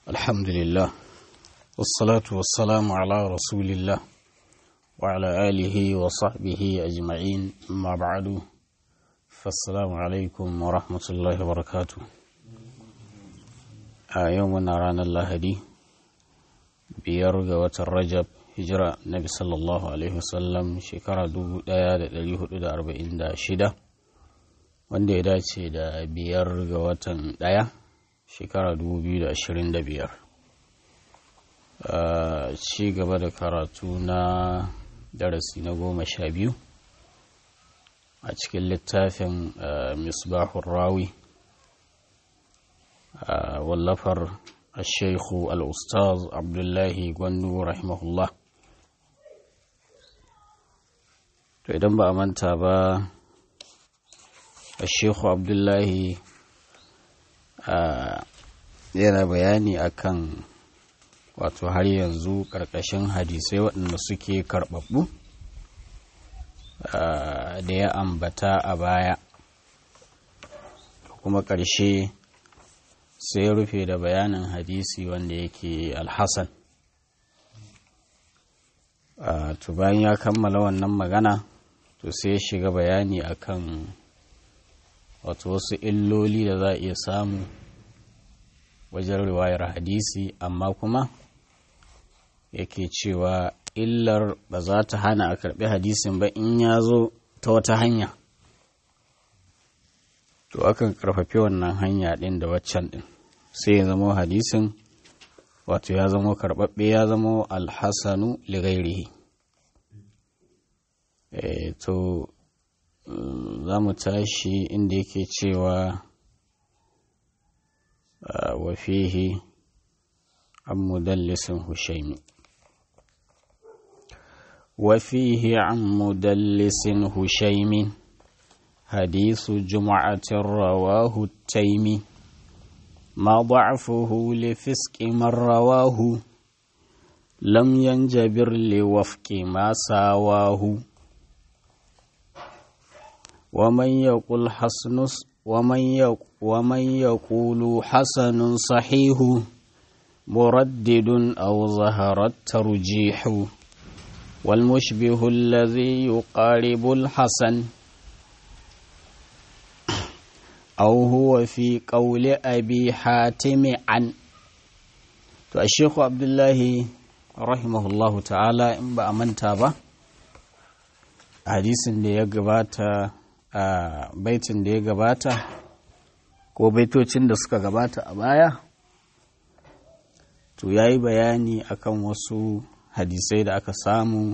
الحمد لله والصلاة والسلام على رسول الله وعلى آله وصحبه أجمعين أما بعد فالسلام عليكم ورحمة الله وبركاته يومنا رانا الله دي بيرغ وترجب hijira nabi sallallahu alaihi wasallam shekara 1446 wanda ya dace da biyar ga watan daya shekara 2025 ci gaba da karatu na darasi na goma sha biyu a cikin littafin misbahun rawi wallafar الشيخ الأستاذ عبد الله gwandu rahimahullah to idan ba a manta ba Sheikhu Abdullahi yana bayani akan wato har yanzu ƙarƙashin hadisai waɗanda suke karɓaɓɓu da ya ambata a baya kuma ƙarshe sai ya rufe da bayanin hadisi wanda yake alhassan to bayan ya kammala wannan magana to sai ya shiga bayani akan wato wasu illoli da za a iya samu wajen riwayar hadisi amma kuma yake cewa illar ba za ta hana a karbi hadisin ba in ya zo ta wata hanya to akan karfafi wannan hanya ɗin da waccan ɗin sai ya zama hadisin wato ya zama karɓaɓɓe ya zama alhassanu ligairihi e, to za mu tashi inda yake cewa wa fihi an mudallisin hushaimi wa fihi an mudallisin hushaimi hadisu juma'atin rawahu taimi ما ضعفه لفسق من رواه لم ينجبر لوفق ما ساواه ومن يقول حسن ومن يقول, ومن يقول حسن صحيح مردد أو ظهر الترجيح والمشبه الذي يقارب الحسن أو هو في قول أبي حاتم عن to Sheikhu Abdullahi rahimahullahu ta'ala in ba a manta ba hadisin da ya gabata a baitin da ya gabata ko baitocin da suka gabata a baya to ya yi bayani akan wasu hadisai da aka samu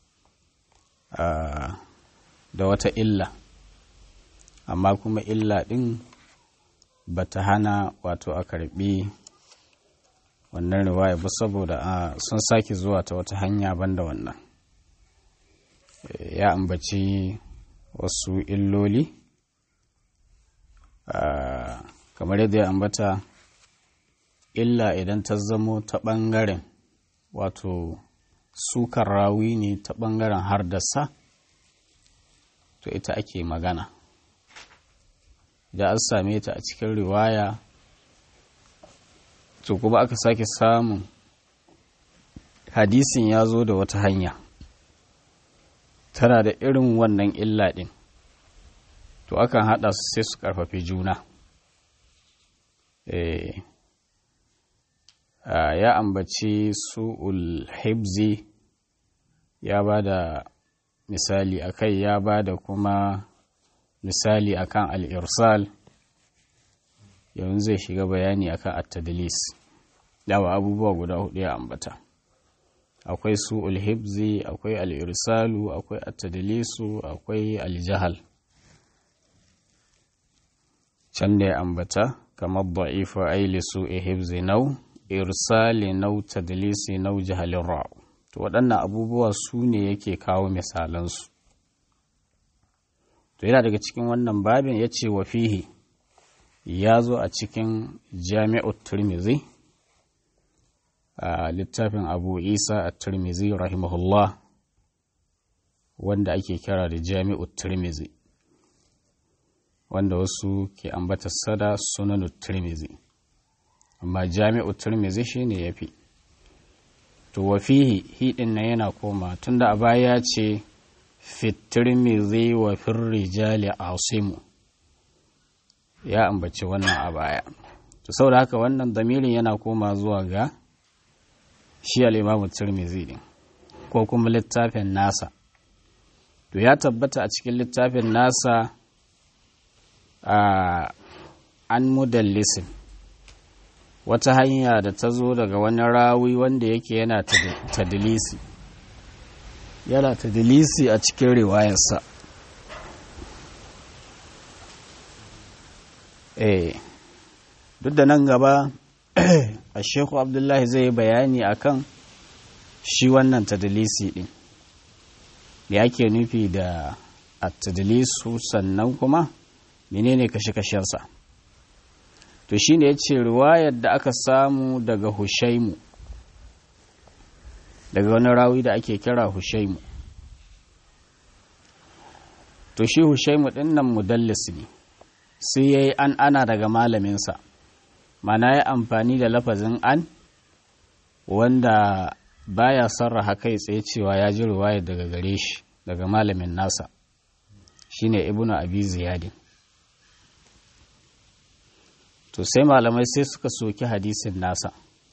da wata illa amma kuma illa ɗin ba ta hana wato a karɓi wannan riwaya ba saboda sun sake zuwa ta wata hanya banda wannan ya ambaci wasu illoli kamar yadda ya ambata illa idan ta zamo ta ɓangaren wato sukar rawi ne ta ɓangaren har da sa to ita ake magana da an same ta a cikin riwaya to kuma aka sake samun hadisin ya zo da wata hanya tana da irin wannan illa ɗin to akan haɗa su sai su ƙarfafi juna ya ambaci su'ul hibzi ya ba da misali akai ya ba da kuma misali akan al'irsal yanzu zai shiga bayani akan at-tadlis dawa abubuwa guda hudu ya ambata akwai su ulhibzi akwai al'irsalu akwai at-tadlisu akwai aljahal can da ya ambata kamar da'ifa aili su ihibzi nau irsali nau tadlisi nau jahalin ra'u to waɗannan abubuwa su ne yake kawo misalansu to yana daga cikin wannan babin ya ce wa fihi ya zo a cikin jami'ut turmizi a littafin abu isa a turmizi rahimahullah wanda ake kira da jami'ut turmizi wanda wasu ke ambata sada sunan tirmizi amma jami'u turmizi shi ne ya fi to wa fihi hidin na yana koma tunda a baya ce fitirmizi wa firrijali asimu ya ambaci wannan a baya to saboda haka wannan damirin yana koma zuwa ga shi al'imamu turmizi din ko kuma littafin nasa to ya tabbata a cikin littafin nasa a an mudallisin wata hanya da ta zo daga wani rawi wanda yake yana tadilisi yana tadilisi a cikin riwayarsa eh duk da nan gaba a sheku abdullahi zai bayani akan shi wannan tadilisi din da yake nufi da a tadilisu sannan kuma menene kashe-kashensa to shi ne ya ce riwayar da aka samu daga hushaimu daga wani rawi da ake kira hushaimu to shi hushaimu ɗin nan mudallis ne sai ya yi an ana daga malaminsa mana ya amfani da lafazin an wanda baya sarraha kai tsaye cewa ya ji riwayar daga gare shi daga malamin nasa shine ibnu abi ziyadin to sai malamai sai suka soki hadisin nasa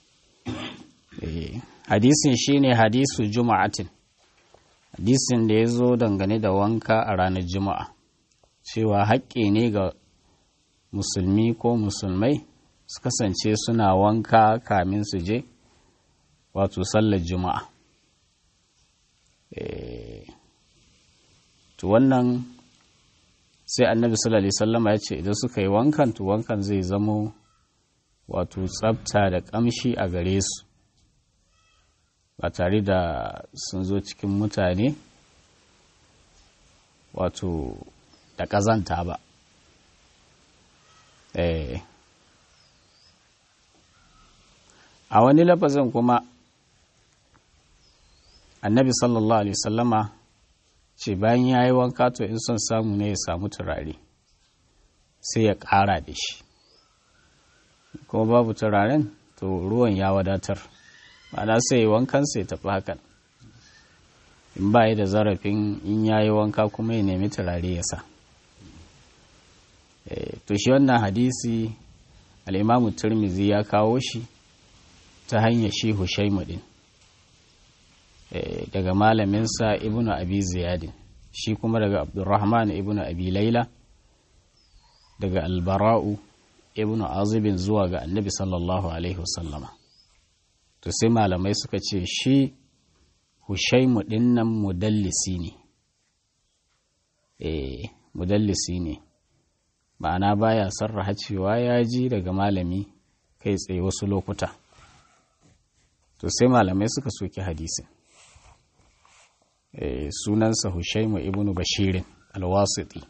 hadisin shine hadisu juma'atin hadisin da ya zo dangane da wanka a ranar juma'a cewa haƙƙi ne ga musulmi ko musulmai su kasance suna wanka kamin su je wato sallar juma'a to wannan sai annabi sallallahu alaihi sallama ya ce idan suka yi wankan to wankan zai zamo wato tsafta da kamshi a gare su ba tare da sun zo cikin mutane wato da ƙazanta ba a wani lafazin kuma annabi sallallahu alaihi sallama ce bayan ya yi wanka to in son samu ne ya samu turare sai ya ƙara da shi kuma babu turaren to ruwan ya wadatar ma'ana sai wankan sai tafi hakan in ba da zarafin in ya yi wanka kuma ya nemi turare ya sa to shi wannan hadisi al'imamu turmizi ya kawo shi ta hanyar shi hushaimu din daga malaminsa ibnu abi ziyadin shi kuma daga abdurrahman ibnu abi laila daga albara'u ibnu azibin zuwa ga annabi sallallahu alaihi wasallama to sai malamai suka ce shi hushaimu dinnan mudallisi ne eh mudallisi ne ma'ana baya sarraha cewa ya ji daga malami kai tsaye wasu lokuta to sai malamai suka soki hadisin sunansa Hushaimu ibnu Bashirin alwasiti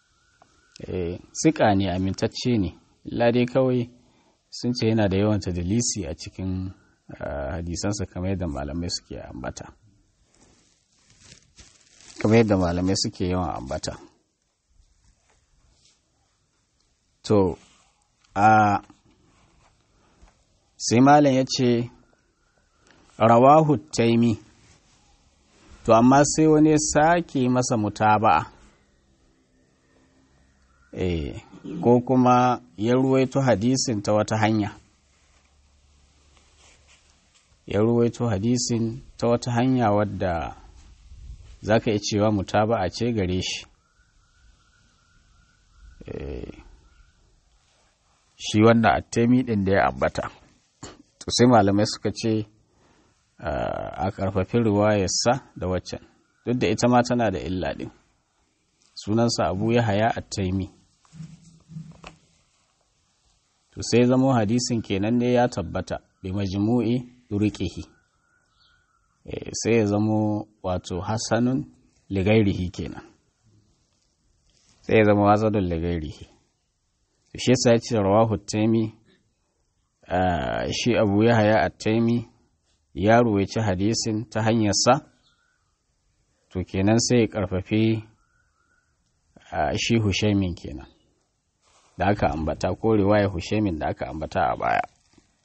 sika ne amintacce ne dai kawai sun ce yana da yawan tadilisi a cikin hadisansa kamar yadda malamai suke ambata kamar yadda malamai suke yawan ambata to a sai malam ya ce rawahu taimi to amma sai wani ya sake masa mutaba'a eh ko kuma ya ruwaito hadisin ta wata hanya ya ruwaito hadisin ta wata hanya wadda za ka iya cewa mutaba'a ce gare shi shi wanda attemi ɗin da ya ambata to sai malamai suka ce a ƙarfafi riwayarsa da waccan duk da ita ma tana da illa ɗin sunansa abu ya haya a taimi to sai zamo hadisin kenan ne ya tabbata bi majmu'i durqihi sai ya zamo wato hasanun ligairihi kenan sai ya zama wazadun ligairihi shi yasa ya ce rawahu taimi shi abu ya haya a taimi ya ruwaici hadisin ta hanyarsa to kenan sai ya karfafi shi hushaimin kenan da aka ambata ko riwaya hushaimin da aka ambata a baya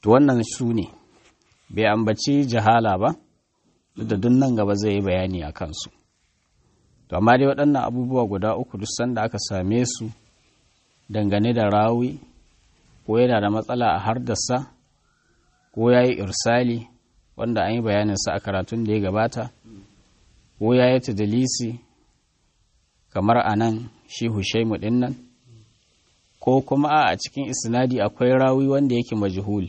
to wannan su ne bai ambaci jahala ba duk da duk nan gaba zai yi bayani a kansu to amma dai waɗannan abubuwa guda uku duk sanda aka same su dangane da rawi ko yana da matsala a hardasa ko ya yi irsali wanda an yi bayaninsa a karatun da ya gabata ko ya yi tadalisi kamar a nan shi hushaimu ɗin nan ko kuma a cikin isnadi akwai rawi wanda yake majhul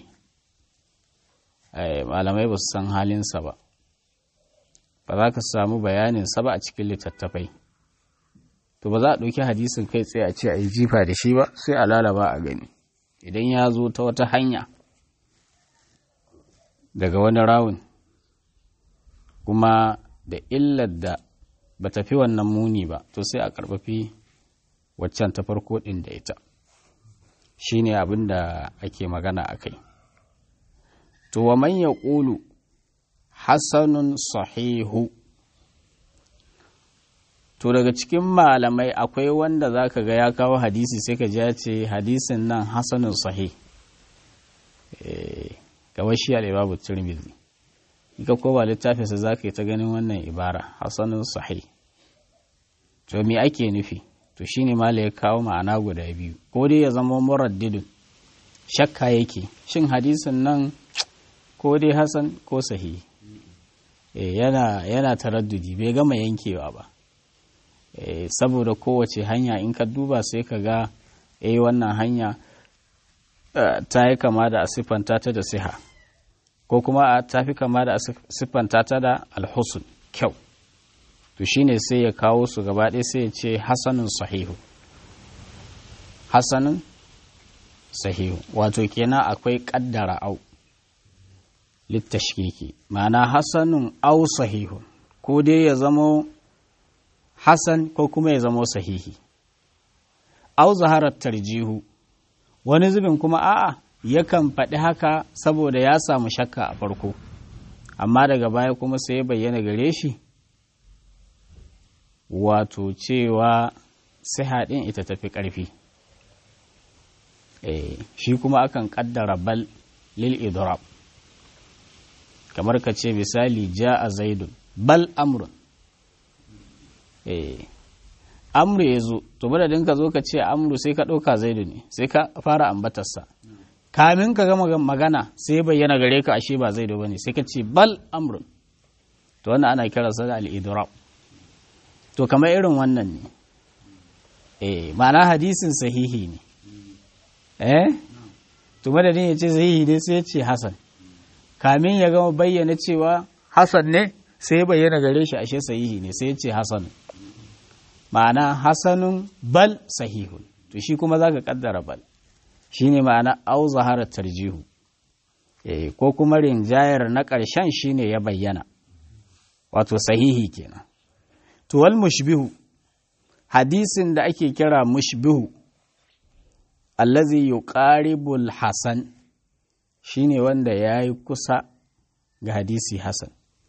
malamai ba su san halinsa ba ba za ka samu bayaninsa ba a cikin littattafai to ba za a ɗauki hadisin kai tsaye a ce a yi jifa da shi ba sai a lalaba a gani idan ya zo ta wata hanya daga wani rawun kuma da illar da ba tafi wannan muni ba to sai a karfafi waccan ta farko ɗin da ita shi ne abin da ake magana a kai to wa man ya ƙulu hasanun sahihu to daga cikin malamai akwai wanda za ka ga ya kawo hadisi sai ka ya ce hadisin nan hasanun sahih kawai shi al'ibabu turmizi ka ko ba littafinsa za ka yi ta ganin wannan ibara hasanun sahih to me ake nufi to shine mala ya kawo ma'ana guda biyu ko dai ya zama muraddidun shakka yake shin hadisin nan ko dai hasan ko sahihi yana yana taraddudi bai gama yankewa ba saboda kowace hanya in ka duba sai ka ga eh wannan hanya ta yi kama da a siffanta ta da siha ko kuma ta fi kama da a siffanta ta da alhusun kyau to shine sai ya kawo su gaba ɗaya sai ya ce hasanun sahihu hasanun sahihu wato kenan akwai ƙaddara au littashkiki ma'ana hasanun au sahihu ko dai ya zamo hasan ko kuma ya zamo sahihi au zaharar tarjihu wani zubin kuma a'a yakan faɗi haka saboda ya samu shakka a farko amma daga baya kuma sai ya bayyana gare shi wato cewa siha ɗin ita tafi ƙarfi shi kuma akan ƙaddara bal lil idrab kamar ka ce misali ja a zaidun bal amrun amru ya zo to madadin ka zo ka ce amru sai ka ɗauka zaidu ne sai ka fara ambatarsa kamin ka gama magana sai bayyana gare ka ashe ba zaidu ba ne sai ka ce bal amrun to wannan ana kiransa da al-idrab to kamar irin wannan ne eh ma'ana hadisin sahihi ne eh to madadin ya ce sahihi ne sai ya ce hasan kamin ya gama bayyana cewa hasan ne sai ya bayyana gare shi ashe sahihi ne sai ya ce hasan ma'ana hasanun bal sahihun to shi kuma zaka kaddara bal shine ma'ana au zahara tarjihu eh ko kuma rinjayar na ƙarshen shine ya bayyana wato sahihi kenan to wal mushbihu hadisin da ake kira mushbihu allazi yuqaribul hasan shine wanda yayi kusa ga hadisi hasan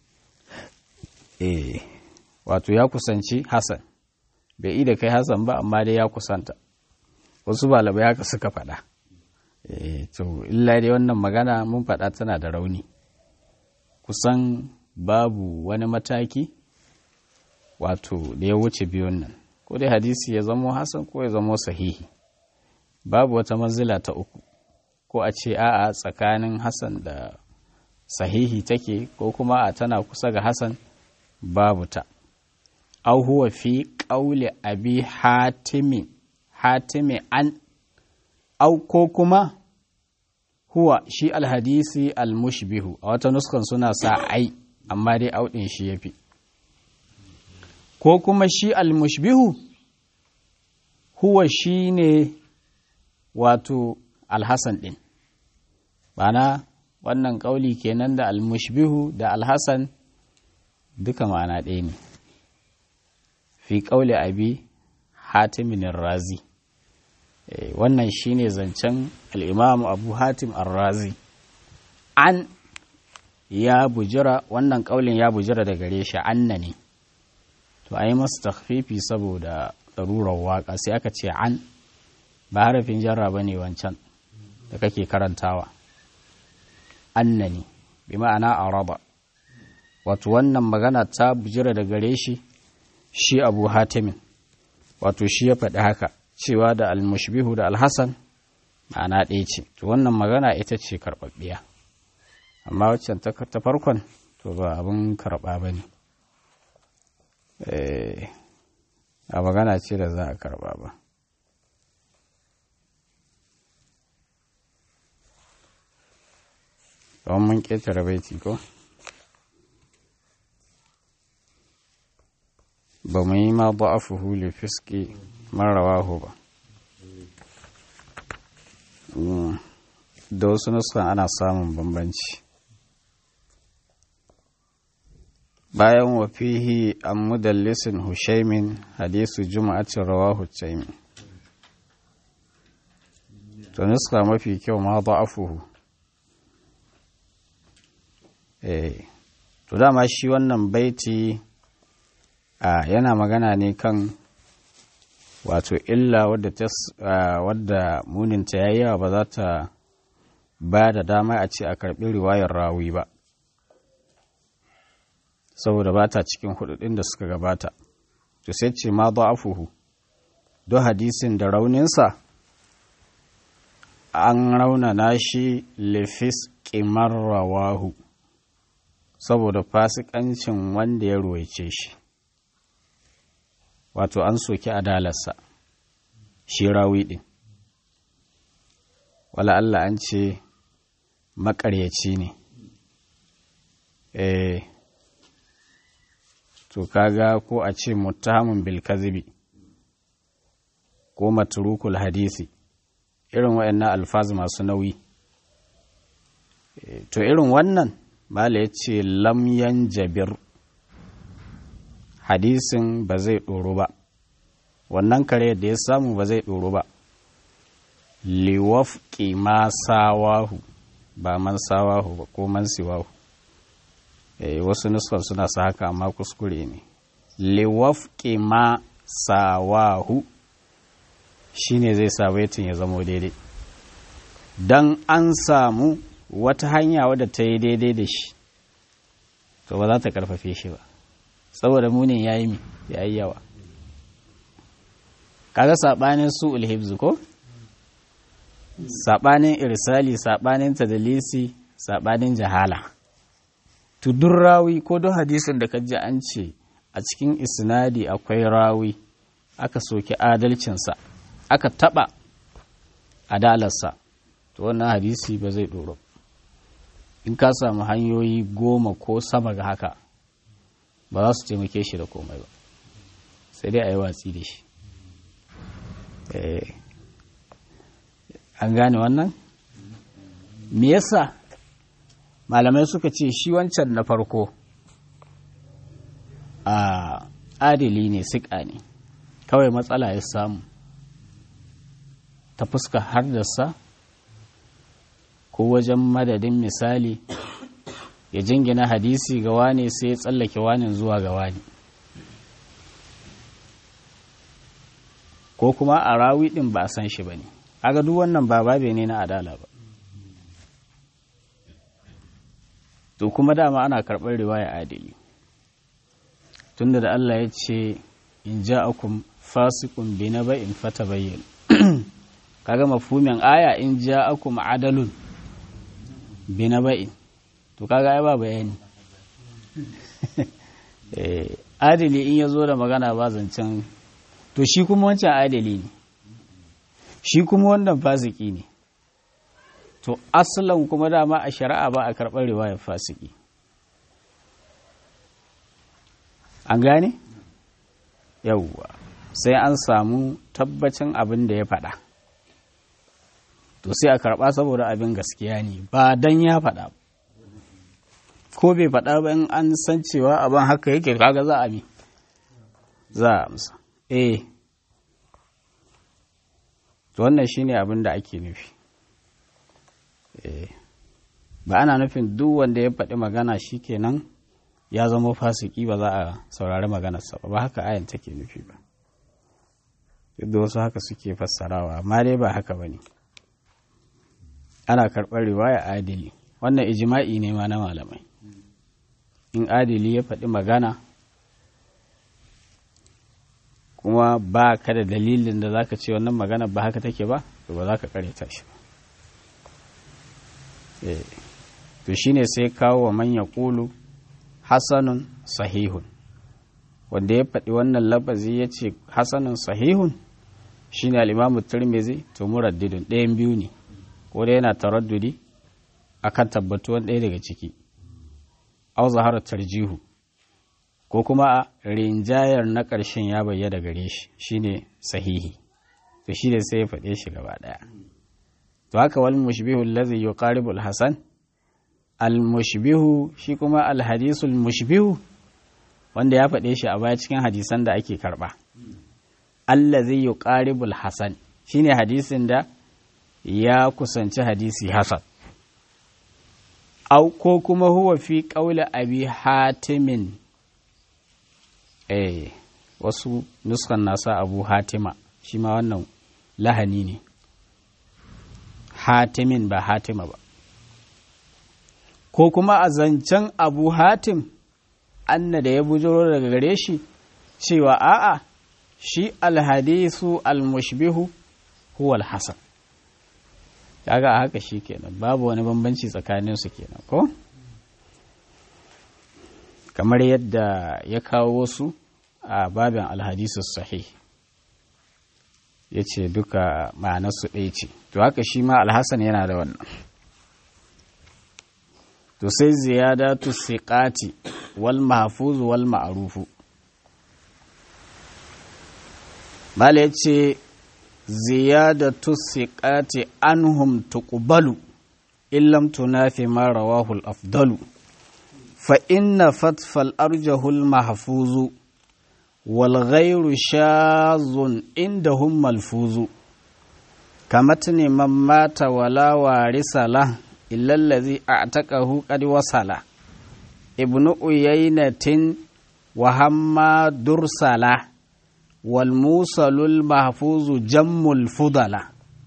eh wato ya kusanci hasan bai yi da kai hasan ba amma dai ya kusanta wasu balabai haka suka faɗa eh to illa dai wannan magana mun faɗa tana da rauni kusan babu wani mataki wato da ya wuce biyun nan ko dai hadisi ya zamo hasan ko ya zamo sahihi babu wata manzila ta uku ko a ce a'a tsakanin hasan da sahihi take ko kuma a tana kusa ga hasan babu ta au huwa fi ƙaule abi hatimi hatimi an au ko kuma huwa shi alhadisi almushbihu a wata nuskan suna sa ai amma dai auɗin shi ya fi ko kuma shi almushbihu huwa shi ne wato alhassan ɗin bana wannan ƙauli kenan da almushbihu da alhassan duka ma'ana ɗaya ne fi ƙauli abi hatimin razi wannan shine zancen al'imam abu hatim razi an ya bujira wannan ƙaulin ya bujira da gare shi anna ne to a yi masu takfifi saboda ɗarurar waƙa sai aka ce an ba harafin jarra ba ne wancan da kake karantawa annani bi ma'ana araba wato wannan magana ta bujira da gare shi shi abu hatimin wato shi ya faɗi haka cewa da almushbihu da alhassan ma'ana ɗaya ce to wannan magana ita ce karɓaɓɓiya amma waccan ta farkon to ba abin karɓa ba ne a magana ce da za a karɓa ba don mun ƙetare baiti ko ba mu yi ma ba'afuhu li fiski marrawahu ba da wasu nuskan ana samun bambanci bayan wafihi an mudallisin hushaimin hadisu juma'atin rawahu taimin to nuska mafi kyau ma ba'afuhu eh to dama shi wannan baiti a yana magana ne kan wato illa wadda wadda muninta ya yawa ba za ta ba da dama a ce a karɓi riwayar rawi ba saboda ba ta cikin hududin da suka gabata to sai ce ma afuhu don hadisin da rauninsa an raunana shi lefis ƙimar rawahu saboda fasikancin wanda ya ruwaice shi wato an soki adalarsa shi rawi ɗin wala Allah an ce maƙaryaci ne eh to kaga ko a ce muttahamun bil kazibi ko matrukul hadisi irin waɗannan alfaz masu nauyi to irin wannan mala ya ce lamyan jabir hadisin ba zai ɗoro ba wannan kare da ya samu ba zai ɗoro ba liwaf ma sawahu ba man sawahu ba ko man siwahu e, wasu nusfar suna sa haka amma kuskure ne liwaf ma sawahu shine zai sa baitin ya zamo daidai don an samu wata hanya wadda ta yi daidai da shi to ba za ta karfafe shi ba saboda munin ya yi ya yi yawa kaga saɓanin su ulhibzu ko saɓanin irsali saɓanin tadalisi saɓanin jahala to duk rawi ko don hadisin da kaji an ce a cikin isnadi akwai rawi aka soki adalcinsa aka taɓa adalarsa to wannan hadisi ba zai ɗoro in ka samu hanyoyi goma ko sama ga haka ba za su taimake shi da komai ba sai dai a yi watsi da shi an gane wannan me yasa malamai suka ce shi wancan na farko a adili ne siƙa ne kawai matsala ya samu ta fuska hardarsa ko wajen madadin misali ya jingina hadisi ga wane sai ya tsallake wanin zuwa ga wani ko kuma a rawi ɗin ba a san shi ba ne aga duk wannan ba babe ne na adala ba to kuma dama ana karɓar riwaya adili tunda da Allah ya ce in ja'akum fasiqun bi naba'in fatabayyan kaga mafhumin aya in ja'akum adalun bi naba'in to kaga ai ba bayani eh adili in yazo da magana ba zancen to shi kuma wancan adali ne shi kuma wannan fasiki ne to asalan kuma dama a shari'a ba a karɓar riwayar fasiki an gane yauwa sai an samu tabbacin abin da ya faɗa to sai a karɓa saboda abin gaskiya ne ba don ya faɗa ko bai faɗa ba in an san cewa abin haka yake kaga za a mi za a amsa eh to wannan shine abin da ake nufi ba ana nufin duk wanda ya faɗi magana shikenan ya zama fasiki ba za a saurari maganarsa ba ba haka ayan take nufi ba duk wasu haka suke fassarawa amma dai ba haka ba ne ana karɓar riwaya adili wannan ijima'i ne ma na malamai in adili ya faɗi magana kuma ba ka da dalilin da zaka ce wannan magana ba haka take ba to ba za ka karyata shi ba to shine sai kawo wa manya ƙulu hasanun sahihun wanda ya faɗi wannan lafazi ya ce hasanun sahihun shine al'imamu turmizi to muraddidun ɗayan biyu ne ko da yana taraddudi akan tabbatuwan ɗaya daga ciki au zahara tarjihu ko kuma a rinjayar na ƙarshen ya bayyana gare shi shine sahihi to shi ne sai ya faɗe shi gaba ɗaya to haka wal mushbihu allazi yuqaribu al hasan al mushbihu shi kuma al hadisul mushbihu wanda ya faɗe shi a baya cikin hadisan da ake karɓa allazi yuqaribu al hasan shine hadisin da ya kusanci hadisi hasan au ko kuma huwa fi ƙaula abi hatimin eh wasu nuskan nasa abu hatima shi ma wannan lahani ne hatimin ba hatima ba ko kuma a zancen abu hatim anna da ya bujiro daga gare shi cewa a'a shi alhadisu almushbihu huwa alhasan kaga a haka shi kenan babu wani bambanci tsakanin su kenan ko kamar yadda ya kawo wasu a babin alhadisu sahih ya ce duka ma'anarsu ɗaya ce to haka shi ma alhassan yana da wannan to sai ziyadatu siqati wal mahfuz wal ma'rufu mala yace ziyadatu siqati anhum tuqbalu illam tunafi ma rawahu al afdalu fa inna fatfal arjahu al mahfuzu wal ghayru shazun indahum malfuzu kamatni man mata wala warisa lahu إلا الذي أعتقه قد وصل ابن أيينة وهما درسلة والموصل المحفوظ جم الفضلة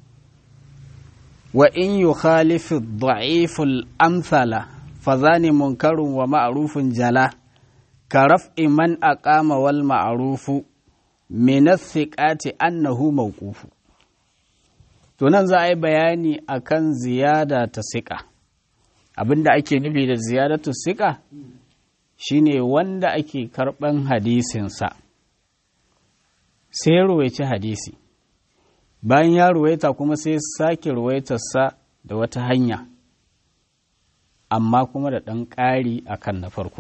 وإن يخالف الضعيف الأمثل فذان منكر ومعروف جلا كرفع من أقام والمعروف من الثقات أنه موقوف to nan za a yi bayani akan ziyada ta siƙa abinda ake nufi da ziyadatu siƙa shine wanda ake karɓan hadisinsa sai ya ruwaici hadisi bayan ya ruwaita kuma sai sake ruwaitarsa da wata hanya amma kuma da ɗan ƙari a kan na farko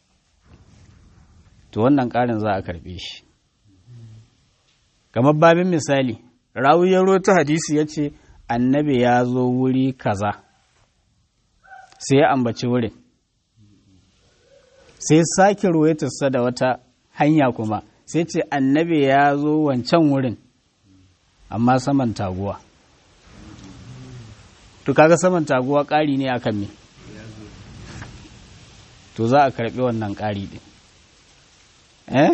to wannan ƙarin za a karɓe shi kamar babin misali rawi ya rota hadisi ya ce annabi ya zo wuri kaza sai ya ambaci wurin sai sake ruwaitarsa da wata hanya kuma sai ce annabi ya zo wancan wurin amma saman taguwa to kaga saman taguwa ƙari ne akan me to za a karɓi wannan ƙari ɗin eh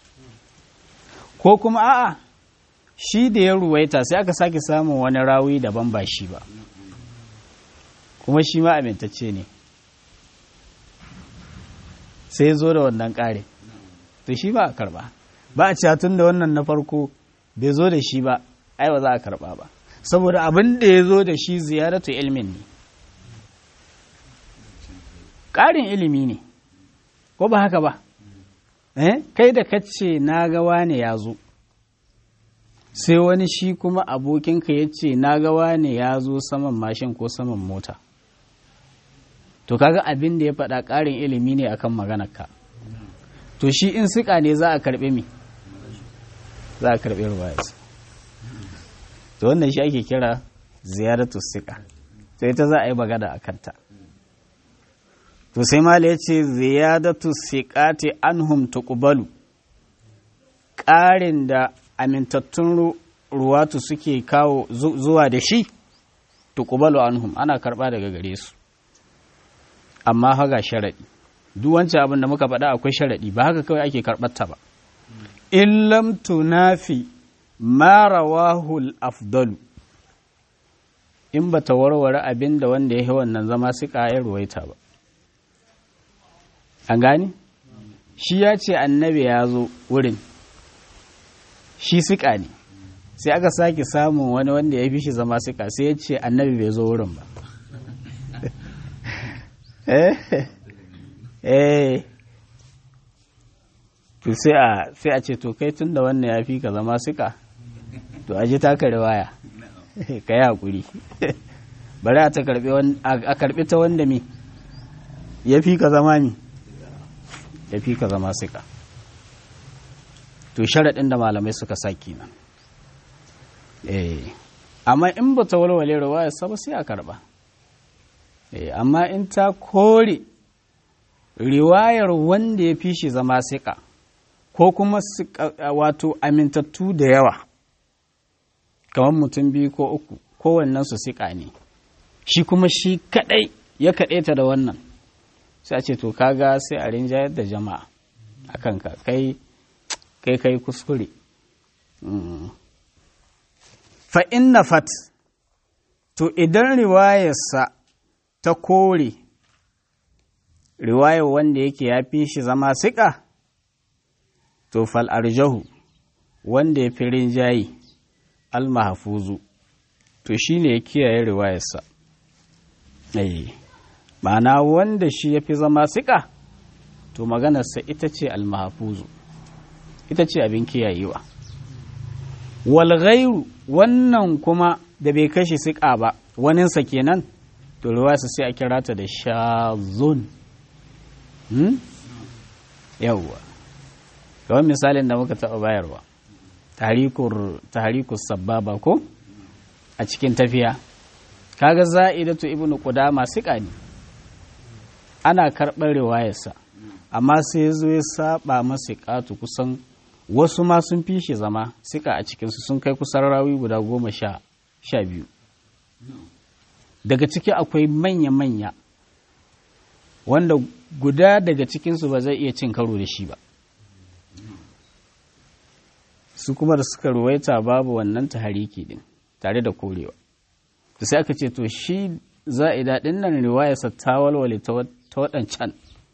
ko kuma a'a shi da ya ruwaita sai aka sake samun wani rawi daban ba shi ba kuma shi ma amintacce ne sai zo da wannan ƙare to shi ba a karba ba a catun da wannan na farko bai zo da shi ba ai ba za a karba ba saboda abin da ya zo da shi ziyaratu ilmin ne ƙarin ilimi ne ko ba haka ba eh kai da kace na ga wane ya zo sai wani shi kuma abokinka ya ce na ga wane ya zo saman mashin ko saman mota to kaga abin da ya faɗa ƙarin ilimi ne akan maganarka to shi in siƙa ne za a karɓe mi za a karɓe ruwayas to wannan shi ake kira ziyaratu siƙa to ita za a yi magana a kanta to sai mala ya ce ziyadatu siƙati anhum tuqbalu ƙarin da amintattun ruwatu suke kawo zuwa da shi tuqbalu anhum ana karɓa daga gare su amma haga sharaɗi duk wancan abin da muka faɗa akwai sharaɗi ba haka kawai ake karɓarta ba in lam tunafi ma rawahul afdalu in ba ta warware abin da wanda ya yi wannan zama siƙa ya ruwaita ba an gani shi ya ce annabi ya zo wurin shi siƙa ne sai aka sake samun wani wanda ya fi shi zama siƙa sai ya ce annabi bai zo wurin ba eh to sai a sai a ce to kai tun da wannan ya fi ka zama siƙa to aji taka riwaya ka yi haƙuri bari a karɓi ta wanda mi ya fi ka zama mi ya fi ka zama siƙa to sharaɗin da malamai suka sa kenan eh amma in ba ta walwale riwaya saba sai a karɓa eh amma in ta kore riwayar wanda ya fi shi zama siƙa ko kuma wato amintattu da yawa kamar mutum biyu ko uku kowannen su siƙa ne shi kuma shi kaɗai ya kaɗaita da wannan sai a ce to kaga sai a rinjayar da jama'a a kanka kai kai kai kuskure fa inna fat to idan riwayarsa ta kore riwayar wanda yake ya fi shi zama siƙa to fal arjahu wanda ya fi rinjayi almahafuzu to shi ne ya kiyaye riwayarsa ma'ana wanda shi ya fi zama siƙa to maganarsa ita ce almahafuzu ita ce abin kiyayewa walghairu wannan kuma da bai kashe siƙa ba waninsa kenan to riwayarsa sai a kira ta da shazun yawwa kawai misalin da muka taɓa bayarwa tahrikur sababa ko a cikin tafiya kaga za'idatu ibnu qudama siƙa ne ana karɓar riwayarsa amma sai zo ya saba masa ƙatu kusan wasu ma sun fi shi zama siƙa a cikinsu sun kai kusan rawi guda goma sha biyu daga ciki akwai manya-manya wanda guda daga cikinsu ba zai iya cin karo da shi ba su kuma da suka ruwaita babu wannan tahariki din tare da korewa da sai aka ce to shi za'ida din nan riwayarsa ta walwale ta waɗancan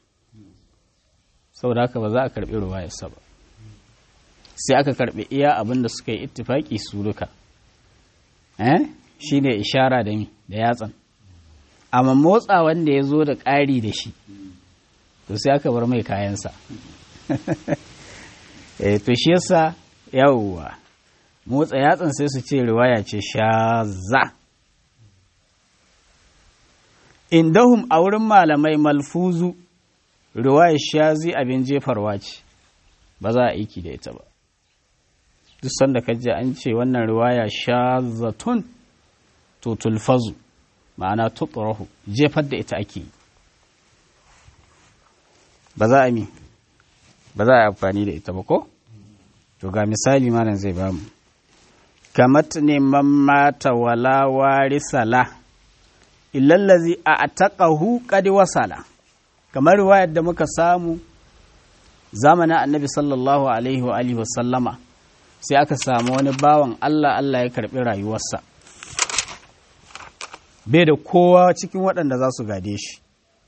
saboda haka ba za a karɓi riwayarsa ba sai aka karɓi iya abin da suka yi ittifaki su duka eh shi ne ishara da mi da yatsan amma motsa wanda ya zo da ƙari da shi to sai aka bar mai kayansa eh to shi yasa yawwa motsa yatsan sai su ce riwaya ce shaza indahum a wurin malamai malfuzu riwaya shazi abin jefarwa ce ba za a aiki da ita ba duk sanda ka ji an ce wannan riwaya shazatun to tulfazu ma'ana tutrahu jefar da ita ake ba za a mi ba za a amfani da ita ba ko to ga misali malam zai ba mu kamat neman mata wala warisala illallazi a ataqahu qad wasala kamar riwayar da muka samu zamanin annabi sallallahu alaihi wa alihi wasallama sai aka samu wani bawan Allah Allah ya karbi rayuwarsa bai da kowa cikin waɗanda za su gade shi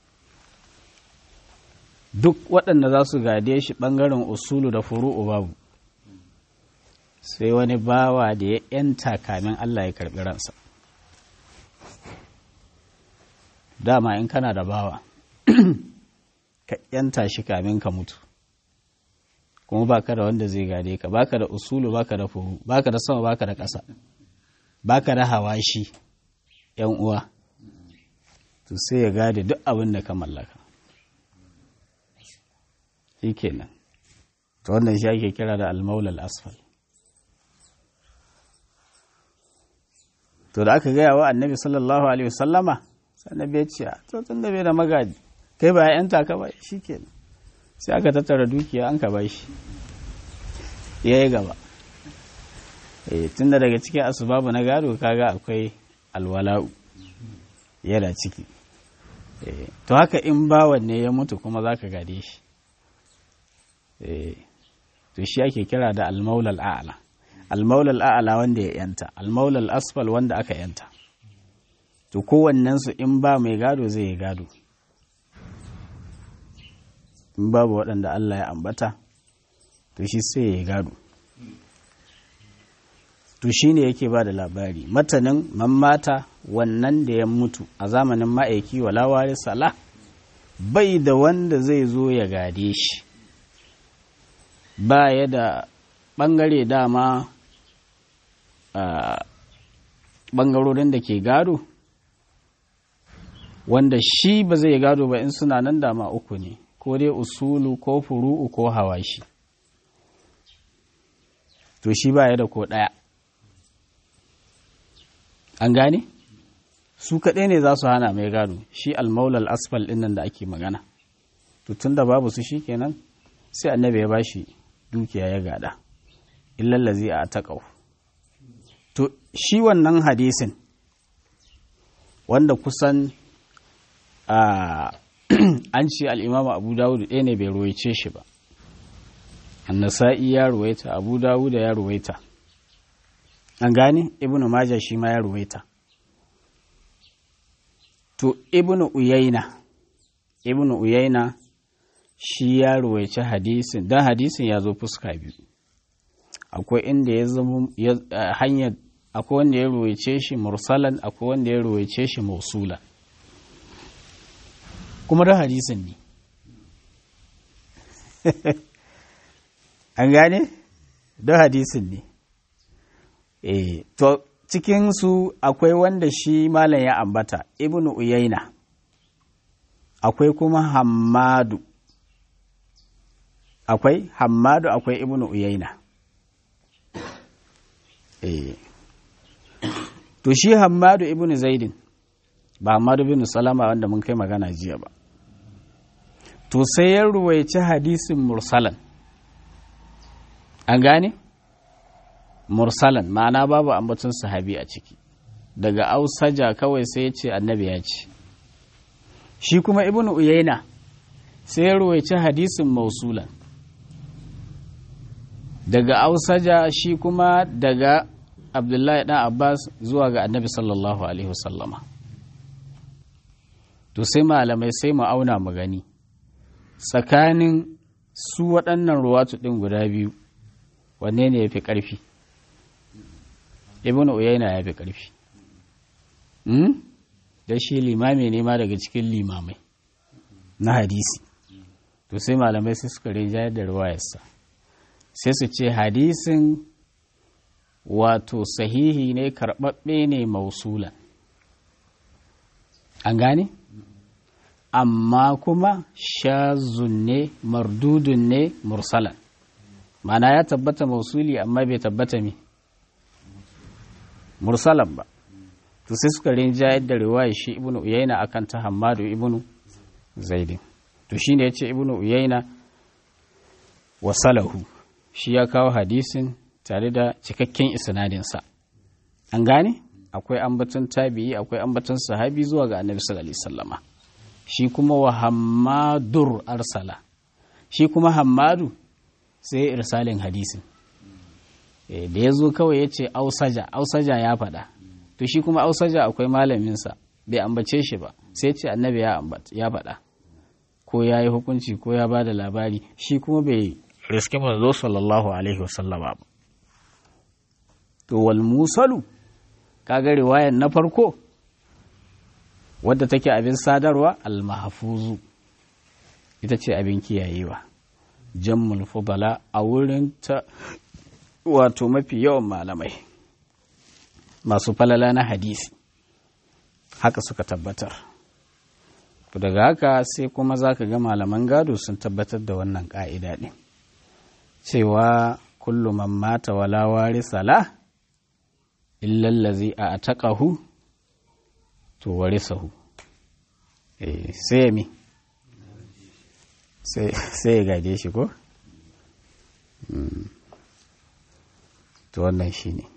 duk waɗanda za su gade shi ɓangaren usulu da furu'u babu sai wani bawa da ya ‘yanta kamin Allah ya karɓi ransa dama in kana da bawa ka ‘yanta shi kamin ka mutu kuma baka da wanda zai gade ka baka da usulu baka da furu baka da sama baka da ƙasa baka da hawashi ‘yan uwa to sai ya gade duk abin da ka mallaka shi kenan to wannan shi ake kira da almaulal asfal to da aka gaya wa annabi sallallahu alaihi wasallama annabi ya ce to tun da bai da magadi kai ba yanta ka ba shi kenan sai aka tattara dukiya an ka ba shi ya yi gaba tun da daga cikin asubabu na gado kaga akwai alwala'u yana ciki to haka in bawan ne ya mutu kuma za ka gade shi to shi ake kira da almaulal a'ala almaulal a'ala wanda ya yanta almaulal asfal wanda aka yanta to kowannensu in ba mai gado zai yi gado in babu waɗanda Allah ya ambata to shi sai ya yi gado to shi ne yake ba da labari matanin mamata wannan da ya mutu a zamanin ma'aiki walawari sala bai da wanda zai zo ya gade shi ba ya da ɓangare dama a ɓangarorin da ke gado wanda shi ba zai gado ba in suna nan dama uku ne ko dai usulu ko furu'u ko hawashi to shi ba ya da ko ɗaya an gane su kaɗai ne za su hana mai gado shi almaulal asfal ɗin nan da ake magana to tun da babu su shi kenan sai annabi ya bashi dukiya ya gada illallazi a taƙau to shi wannan hadisin wanda kusan an ce al'imama abu dawudu ɗaya ne bai ruwaice shi ba annasa'i ya ruwaita abu dawuda ya ruwaita an gane ibnu maja shi ma ya ruwaita to ibnu uyaina ibnu uyaina shi ya ruwaici hadisin don hadisin ya zo fuska biyu akwai inda ya zama hanyar akwai wanda ya ruwaice shi mursalan akwai wanda ya ruwaice shi mausula kuma da hadisin ne an gane da hadisin ne eh to cikinsu akwai wanda shi malam ya ambata ibnu uyaina akwai kuma hammadu akwai hammadu akwai ibnu uyaina eh to shi hammadu ibnu zaidin ba hammadu bin salama wanda mun kai magana jiya ba to sai ya ruwaici hadisin mursalan an gane mursalan ma'ana babu ambaton sahabi a ciki daga ausaja kawai sai ya ce annabi ya ce shi kuma ibnu uyaina sai ya ruwaici hadisin mausulan daga ausaja shi kuma daga abdullahi dan abbas zuwa ga annabi sallallahu alaihi wasallama to sai malamai sai mu auna mu gani tsakanin su waɗannan ruwatu ɗin guda biyu wanne ne ya fi ƙarfi ibn uyayna ya fi ƙarfi da shi limami ne ma daga cikin limamai na hadisi to sai malamai sai suka rinjayar da ruwayarsa sai su ce hadisin wato sahihi ne karɓaɓɓe ne mausulan an gane amma kuma shazun ne mardudun ne mursalan mana ya tabbata mausuli amma bai tabbata me mursalan ba to sai suka rinjayar da riwaya shi ibnu uyaina akan ta hammadu ibnu zaidin to shine yace ibnu uyaina wasalahu shi ya kawo hadisin tare da cikakken isnadinsa an gane akwai ambaton tabi'i akwai ambaton sahabi zuwa ga annabi sallallahu alaihi wasallama shi kuma wa hammadur arsala shi kuma hammadu sai irsalin hadisin da ya zo kawai ya ce ausaja ausaja ya faɗa to shi kuma ausaja akwai malaminsa bai ambace shi ba sai ce annabi ya faɗa ko ya yi hukunci ko ya ba da labari shi kuma bai riske manzo sallallahu alaihi wasallama ba to wal musalu kaga riwayar na farko wadda take abin sadarwa al mahfuzu ita ce abin kiyayewa jammul fudala a wurin ta wato mafi yawan malamai masu falala na hadisi haka suka tabbatar daga haka sai kuma za ka ga malaman gado sun tabbatar da wannan ƙa'ida ɗin cewa kullu man mata wala warisa la illallazi a taƙahu to warisahu sai mi sai ya gaje shi ko? to wannan shi ne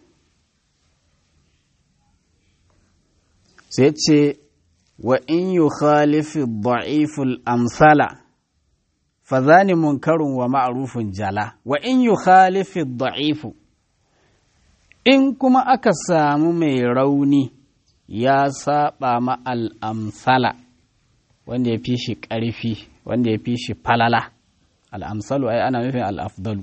sai ce wa in yi khalifi da'iful amsala fa zani munkarun wa ma'rufun jala wa in yi khalifi da'ifu in kuma aka samu mai rauni ya saba ma al'amsala wanda ya fi shi ƙarfi wanda ya fi shi falala al'amsalu ai ana nufin al'afdalu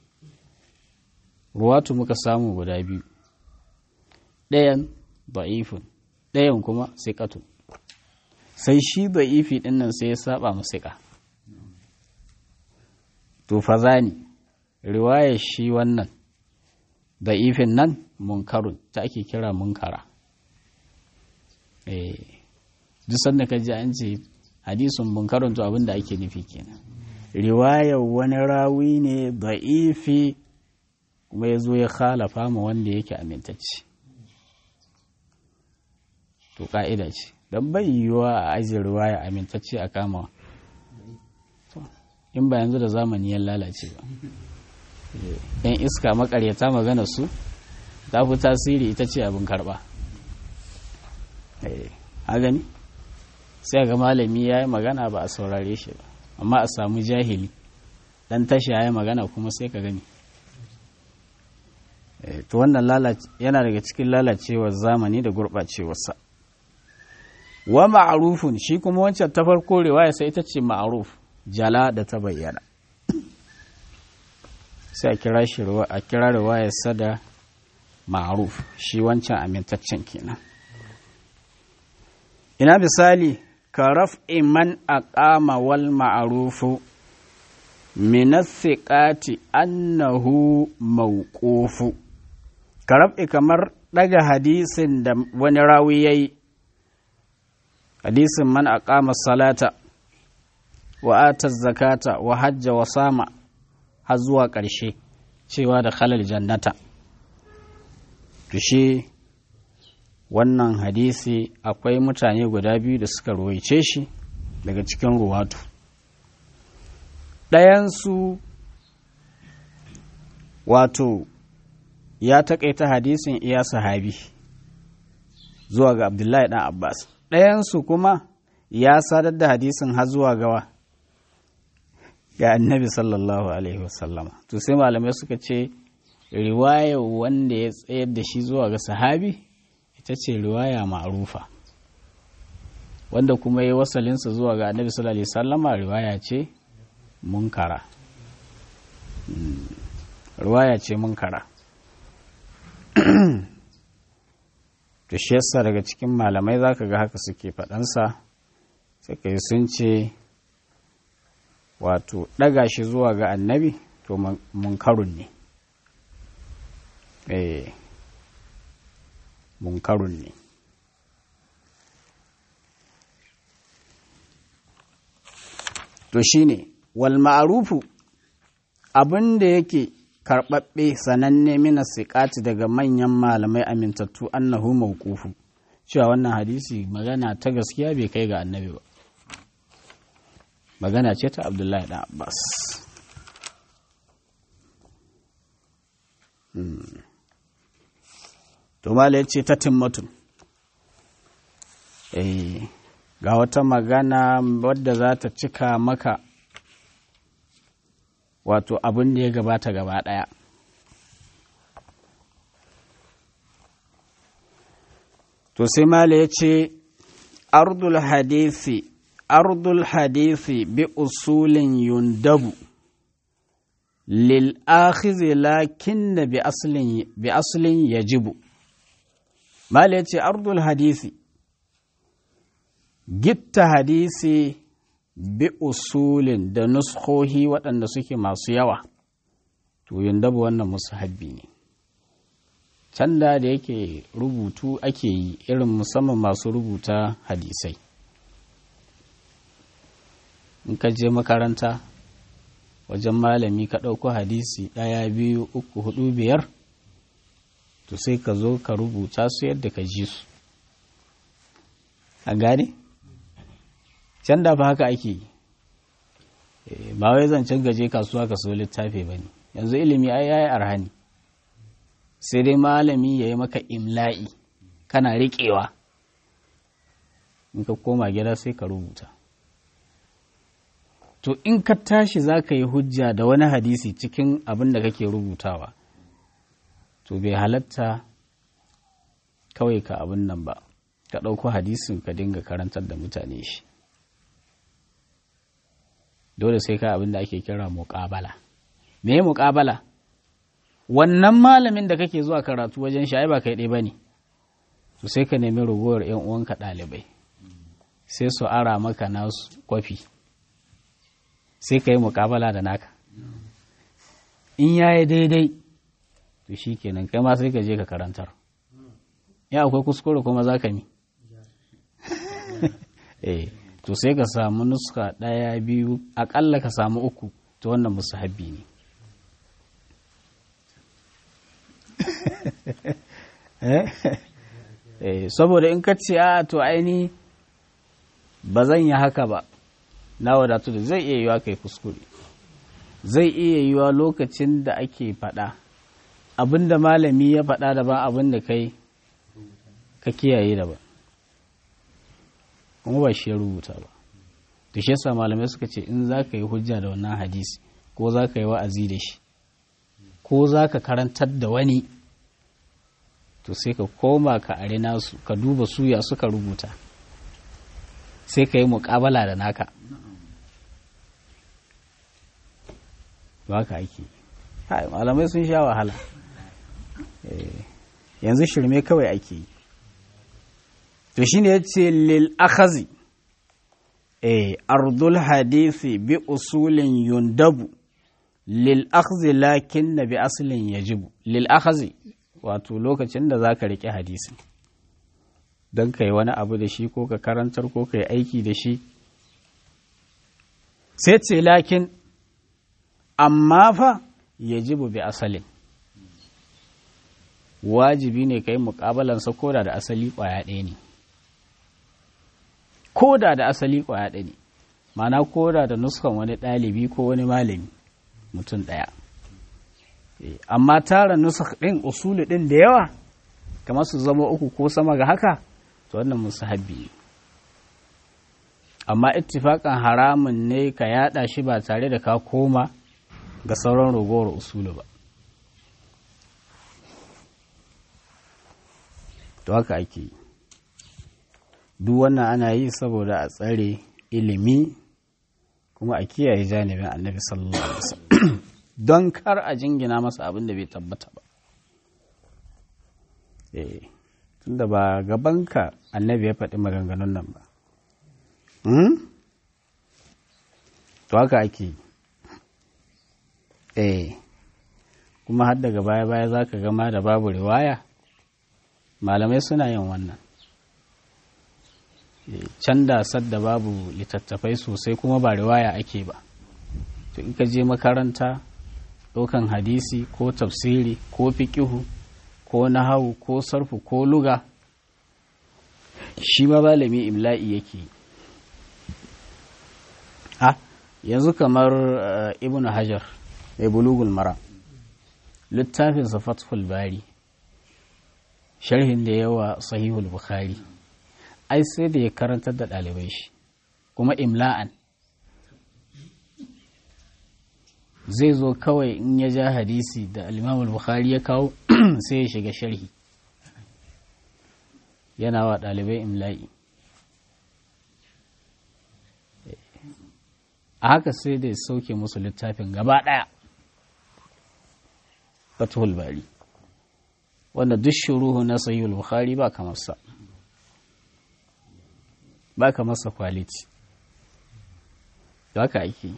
ruwatu muka samu guda biyu ɗayan da'ifun ɗayan kuma siƙatu sai shi da'ifi ɗin nan sai ya saba mu siƙa to fa zani riwayar shi wannan da'ifin nan munkarun ta ake kira munkara eh duk sanda ka ji an ce hadisun munkarun to abin da ake nufi kenan riwayar wani rawi ne da'ifi kuma ya zo ya khalafa ma wanda yake amintacce to ka'ida ce don bai yiwuwa a ajiye riwaya amintacce a kama in ba yanzu da zamani ya lalace ba yan iska makaryata magana su ta fi tasiri ita ce abin karba a gani sai ga malami ya yi magana ba a saurare shi ba amma a samu jahili dan tashi ya yi magana kuma sai ka gani to wannan yana daga cikin lalacewar zamani da gurɓacewarsa wa ma'arufun shi kuma wancan ta farko riwaya sai ita ce ma'aruf jala da ta bayyana sai a kira shi a kira riwayarsa da ma'aruf shi wancan amintaccen kenan ina misali ka raf'i man aqama wal ma'rufu min thiqati annahu mawqufu ka raf'i kamar daga hadisin da wani rawi yayi hadisin man aqama salata wa ata zakata wa hajja wa sama har zuwa ƙarshe cewa da khalal jannata to shi wannan hadisi akwai mutane guda biyu da suka ruwaice shi daga cikin ruwatu ɗayansu wato ya taƙaita hadisin iya sahabi zuwa ga abdullahi ɗan abbas ɗayansu kuma ya sadar da hadisin har zuwa gawa ga annabi sallallahu alaihi wasallama to sai malamai suka ce riwayar wanda ya tsayar da shi zuwa ga sahabi ita ce riwaya ma'rufa wanda kuma ya wasalinsa zuwa ga annabi sallallahu alaihi wasallama riwaya ce munkara riwaya ce munkara to shi yasa daga cikin malamai zaka ga haka suke faɗansa suka yi sun ce wato ɗaga shi zuwa ga annabi to munkarun ne eh munkarun ne to shine wal ma'rufu abin da yake karɓaɓɓe sananne mina siƙati daga manyan malamai amintattu annahu mawqufu cewa wannan hadisi magana ta gaskiya bai kai ga annabi ba magana ce ta abdullahi ɗan abbas to mala ce ta timmatun ga wata magana wadda za ta cika maka wato abin da ya gabata gaba ɗaya to sai mala ya ce ardul hadisi ardul hadisi bi usulin yundabu lil akhizi lakin bi aslin bi aslin yajibu mala ya ce ardul hadisi gitta hadisi bi usulin da nuskohi waɗanda suke masu yawa to yundabu wannan musu habbi ne can da da yake rubutu ake yi irin musamman masu rubuta hadisai in ka je makaranta wajen malami ka ɗauko hadisi ɗaya biyu uku hudu biyar to sai ka zo ka rubuta su yadda ka ji su a gane can da fa haka ake yi ba wai zancen gaje kasuwa ka so littafi ba ne yanzu ilimi ai yayi arhani sai dai malami ya yi maka imla'i kana riƙewa in ka koma gida sai ka rubuta to in ka tashi za ka yi hujja da wani hadisi cikin abin da kake rubutawa to bai halatta kawai ka abin nan ba ka ɗauko hadisin ka dinga karantar da mutane shi dole sai ka abin da ake kira muƙabala me muƙabala wannan malamin da kake zuwa karatu wajen shi ai ba kai ɗaya ba ne to sai ka nemi ragowar 'yan uwanka ɗalibai sai su ara maka nasu kwafi sai ka yi muƙabala da naka in ya yi daidai to shi kenan kai ma sai ka je ka karantar ya akwai kuskure kuma za ka mi eh to sai ka samu nuska ɗaya biyu aƙalla ka samu uku to wannan musu habbi ne saboda in ka ce a to aini ba zan yi haka ba na wadatu da zai iya yiwa kai kuskure zai iya yiwa lokacin da ake faɗa abinda malami ya faɗa daban abin da kai ka kiyaye daban kuma ba shi ya rubuta ba da shi yasa malamai suka ce in za ka yi hujja da wannan hadisi ko za ka yi wa'azi da shi ko za ka karantar da wani to sai ka koma ka are nasu ka duba suya suka rubuta sai ka yi muƙabala da naka ba ka ake malamai sun sha wahala yanzu shirme kawai ake yi to shi ne ya ce lil akhazi ardul hadisi bi usulin yundabu lil akhzi lakin na bi asalin yajibu lil akhazi wato lokacin da za ka riƙe hadisi don ka yi wani abu da shi ko ka karantar ko ka yi aiki da shi sai ce lakin amma fa ya jibu bi asalin wajibi ne ka yi muƙabalansa koda da asali ƙwaya ɗaya ne koda da asali ƙwaya ɗaya ne mana koda da nuskan wani ɗalibi ko wani malami mutum ɗaya amma tara nusak ɗin usuli ɗin da yawa kamar su zama uku ko sama ga haka to wannan musahabbi ne amma ittifaƙan haramun ne ka yaɗa shi ba tare da ka koma ga sauran ragowar usulu ba to haka ake yi duk wannan ana yi saboda a tsare ilimi kuma a kiyaye janibin annabi sallallahu alaihi wasallam don kar a jingina masa abin da bai tabbata ba eh tunda ba gabanka annabi ya faɗi maganganun nan ba to haka ake eh kuma har daga baya-baya za ka gama da babu riwaya malamai suna yin wannan can da sadda babu littattafai sosai kuma ba riwaya ake ba to in ka je makaranta ɗaukan hadisi ko tafsiri ko fiƙihu ko nahawu ko sarfu ko luga shi ma malami imla'i yake ha yanzu kamar ibn hajar mai bulugul mara littafinsa fathul bari sharhin da yawa sahihul bukhari ai sai da ya karantar da ɗalibai shi kuma imla'an zai zo kawai in ya ja hadisi da alimamul bukhari ya kawo sai ya shiga sharhi yana wa ɗalibai imla'i a haka sai da ya sauke musu littafin gaba ɗaya fathul bari wanda duk shuruhu na sahihul bukhari ba kamar sa ba kamar sa quality haka ake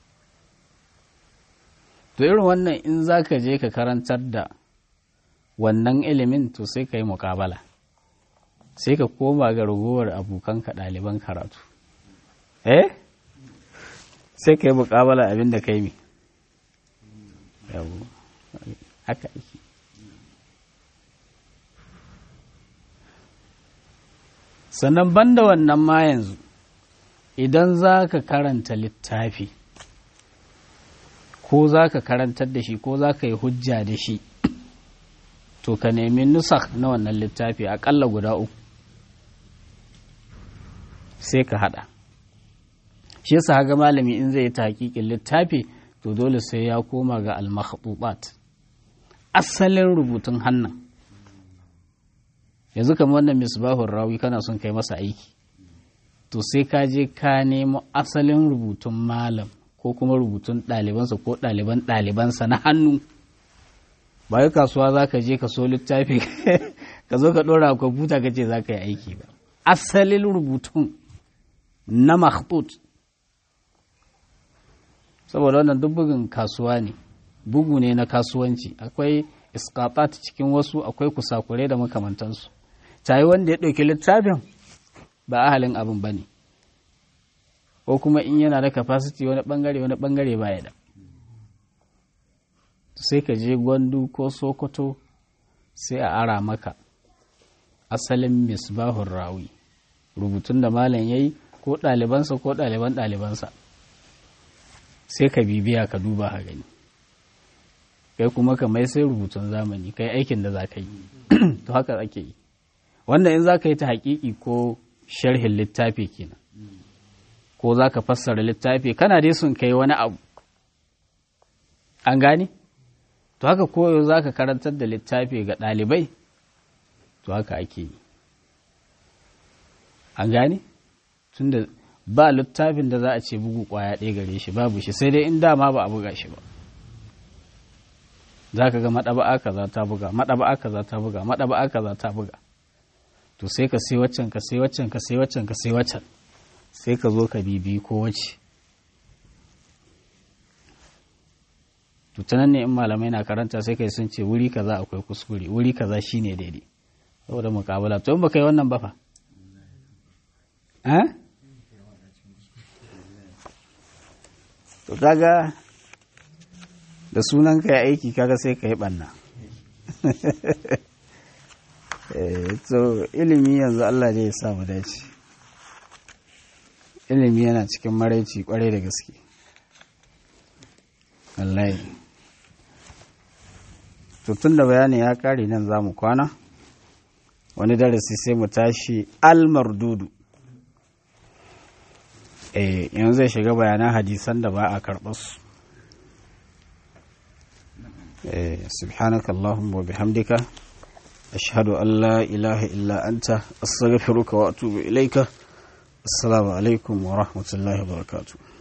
to irin wannan in za ka je ka karantar da wannan ilimin to sai ka yi muƙabala sai ka koma ga ragowar abokanka ɗaliban karatu eh sai ka yi muƙabala abin da ka yi haka ake sannan banda wannan ma yanzu idan za ka karanta littafi ko za ka karantar da shi ko za ka yi hujja da shi to ka nemi nusak na wannan littafi aƙalla guda uku sai ka haɗa shi yasa haga malami in zai yi hakikin littafi to dole sai ya koma ga al asalin rubutun hannun yanzu kamar wannan misbahun rawi kana son kai masa aiki to sai ka je ka nemo asalin rubutun malam ko kuma rubutun ɗalibansa ko ɗaliban ɗalibansa na hannu ba yi kasuwa za ka je ka so littafi ka zo ka ɗora a kwamfuta ka ce za ka yi aiki ba asalin rubutun na makhtut saboda wannan duk bugun kasuwa ne bugu ne na kasuwanci akwai iskatat cikin wasu akwai kusakure da makamantansu tayi wanda ya ɗauki littafin ba ahalin abin ba ne ko kuma in yana da capacity wani bangare wani bangare ba ya da sai ka je gwandu ko sokoto sai a ara maka asalin misbahun rawi rubutun da malam ya yi ko ɗalibansa ko ɗaliban ɗalibansa sai ka bibiya ka duba ha gani kai kuma ka mai sai rubutun zamani kai aikin da za ka yi to haka ake yi wannan in za ka yi ta haƙiƙi ko sharhin littafi kenan ko za ka fassara littafi kana dai sun kai wani abu an gane to haka koyo za ka karantar da littafi ga ɗalibai to haka ake yi an gane tunda ba littafin da za a ce bugu kwaya ɗaya gare shi babu shi sai dai in dama ba a buga shi ba za ka ga maɗaba'a kaza ta buga maɗaba'a kaza ta buga maɗaba'a kaza ta buga to sai ka sai waccan ka sai waccan ka sai waccan ka sai waccan sai ka zo ka bibi ko wace to ta nan ne in malamai na karanta sai kai sun ce wuri kaza akwai kuskure wuri kaza shine daidai saboda mukabala to in baka yi wannan ba fa eh to kaga da sunan ka ya aiki kaga sai ka yi banna so ilimi yanzu Allah ne ya sa mu dace ilimi yana cikin maraici kwarai da gaske wallahi to tun da bayani ya kare nan za mu kwana wani darasi sai mu tashi almardudu eh yanzu zai shiga bayanan hadisan da ba a karɓar su سبحانك اللهم وبحمدك أشهد أن لا إله إلا أنت أستغفرك وأتوب إليك السلام عليكم ورحمة الله وبركاته